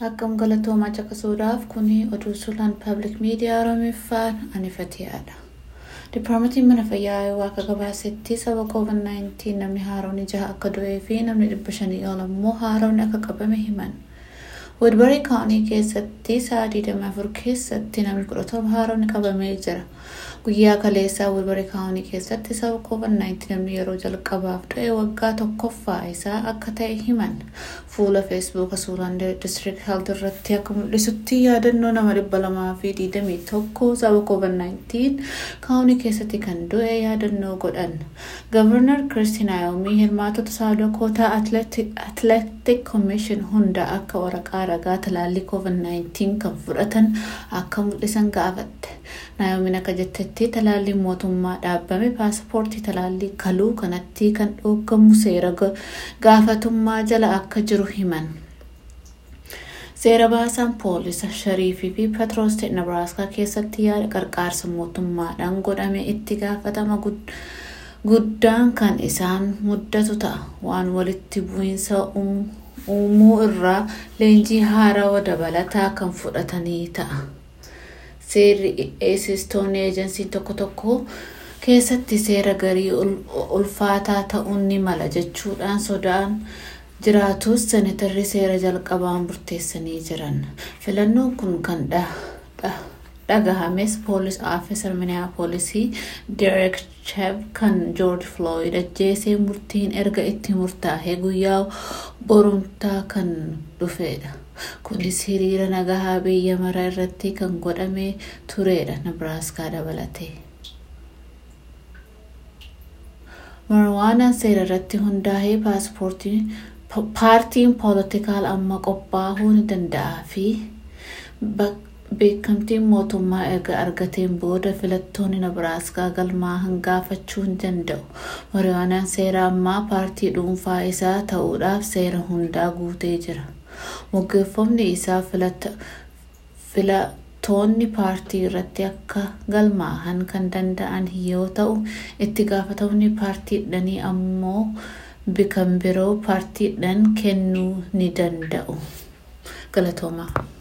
Akkam galatoomaa caqasuudhaaf kuni oduu sulaan paablik miidiyaa Oromooffaan anifateedha. Dipaartmentiin mana fayyaa Aayowaa akka gabaasetti sababa COVID-19 namni haaroonni jaha akka du'ee fi namni dhibba shanii ol immoo haaroonni akka qabame himan. Woodbury kaawunii keessatti sa'a 24 keessatti namni 17 haaroonni qabamee jira. Guyyaa kaleessaa Woodbury kaawunii keessatti sababa COVID-19 namni yeroo jalqabaaf du'e waggaa tokkoffaa isaa akka ta'e himan. Fuula feesbuuka suuraan district health irratti akka mul'isutti yaadannoo nama dhibba lamaa fi digdamii tokko sababa COVID-19 kaawunii keessatti kan du'e yaadannoo godhan. Gavarnar Kirstiin Ayoomii hirmaatota saadakoota atleetik komishin hunda akka waraqaa ragaa talaallii COVID-19 kan fudhatan akka mul'isan gaafatte. Nayoomiin akka jettetti talaalliin mootummaa dhaabbame paaspoortii talaallii kaluu kanatti kan dhoogamu seera gaafatummaa jala akka jiru himan. Seera baasaan poolisa Shariifii fi Petrooste Nebraaskaa keessatti yaada qarqaarsa mootummaadhaan godhame itti gaafatama guddaan kan isaan muddatu ta'a waan walitti bu'iinsa uumuu irraa leenjii haarawaa dabalataa kan fudhatanii ta'a. Seerri eesistoonni eejensiin tokko tokko keessatti seera garii ulfaataa ta'uun ni mala jechuudhaan sodaan jiraatus senetarri seera jalqabaan murteessanii jiran. Filannoon kun kan dhagahames poolis aafisar miniyaapolisii Derek Chev kan George Floyd ajjeesee murtiin erga itti murtaa'e guyyaa borumtaa kan dhufedha. Kunis hiriira nagahaa biyya mara irratti kan godhamee turedha Nebraaskaa dabalatee. Marwaanaan seera irratti hundaa'ee paartiin poolitikaal amma qophaa'uu ni danda'a fi beekamtiin mootummaa erga argateen booda filattoonni Nebraaskaa galmaa hangaafachuu hin danda'u. Marwaanaan seera ammaa paartii dhuunfaa isaa ta'uudhaaf seera hundaa guutee jira. Moggeeffamni isaa filattoonni paartii irratti akka galmaa'an kan danda'an yoo ta'u itti gaafatamni paartiidhanii ammoo kan biroo paartiidhaan kennuu ni danda'u. Galatoomaa.